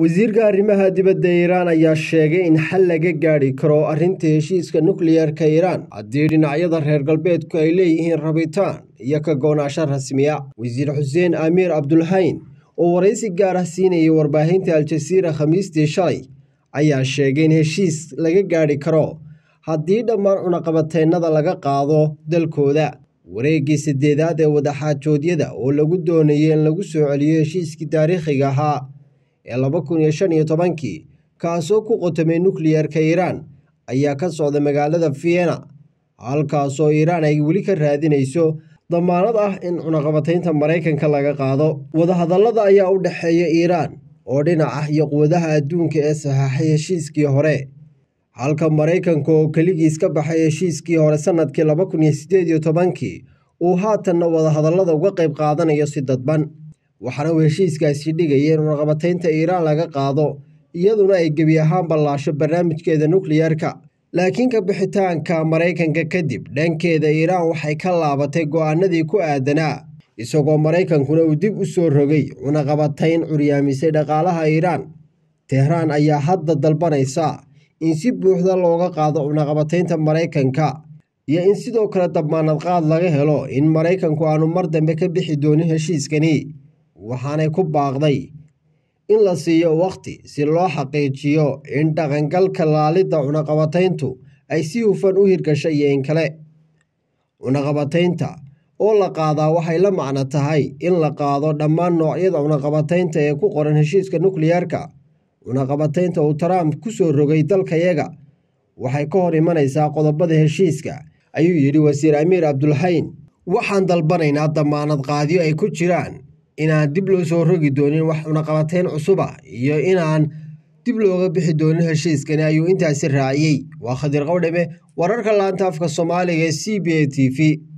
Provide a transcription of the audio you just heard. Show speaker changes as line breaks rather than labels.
wasiirka arrimaha dibadda iiraan ayaa sheegay in xal laga gaadhi karo arrinta heshiiska nukliyeerka iiraan haddii dhinacyada reer galbeedku ay leeyihiin rabitaan iyo ka goonaasho rasmiya wasiir xuseen amiir cabdulhayn oo waraysi gaar ah siinayay warbaahinta al-jasiira khamiistii shalay ayaa sheegay in heshiis laga gaadhi karo haddii dhammaan cunaqabateennada laga qaado dalkooda wareeggii saddeedaad ee wadaxaajoodyada oo lagu doonayay in lagu soo celiyo heshiiskii taariikhiga ahaa ee laba kun iyo shan iyo tobankii kaasoo ku qotamay nukliyerka iiraan ayaa ka socda magaalada vienna halkaasoo iiraan ay weli ka raadinayso damaanad ah in cunaqabataynta maraykanka laga qaado wadahadallada ayaa u dhexeeya iiraan oo dhinac ah iyo quwadaha adduunka ee saxaaxay heshiiskii hore halka maraykanka oo keligiis ka baxay heshiiskii hore sannadkii laba kun iyo siddeed iyo tobankii uu haatanna wadahadallada uga qayb qaadanayo si dadban waxaana uu heshiiskaasi dhigaya in cunaqabataynta iiraan laga qaado iyaduna ay gebi ahaan ballaasho barnaamijkeeda nukliyerka laakiin ka bixitaanka maraykanka kadib dhankeeda iiraan waxay ka laabatay go'aanadii ku aadanaa isagoo maraykankuna uu dib u soo rogay cunaqabatayn curyaamisay dhaqaalaha iiraan tehraan ayaa hadda dalbanaysa in si buuxda looga qaado cunaqabataynta maraykanka iyo in sidoo kale damaanad qaad laga helo in maraykanku aanu mar dambe ka bixi doonin heshiiskani waxaanay ku baaqday in la siiyo wakhti si loo xaqiijiyo in dhaqangalka laalidda cunaqabatayntu ay si hufan u hirgashay iyo in kale cunaqabataynta oo la qaadaa waxay la macno tahay in la qaado dhammaan noocyada cunaqabataynta ee ku qoran heshiiska nukliyerka cunaqabataynta uu trump ku soo rogay dalkayaga waxay ka hor imanaysaa qodobada heshiiska ayuu yidhi wasiir amiir cabdulhayn waxaan dalbanaynaa damaanad qaadyo ay ku jiraan inaan dib loo soo rogi doonin wax cunaqabatayn cusuba iyo inaan dib looga bixi doonin heshiiskani ayuu intaasi raaciyey waa khadir qowdhame wararka laanta afka soomaaliga ee c b a t v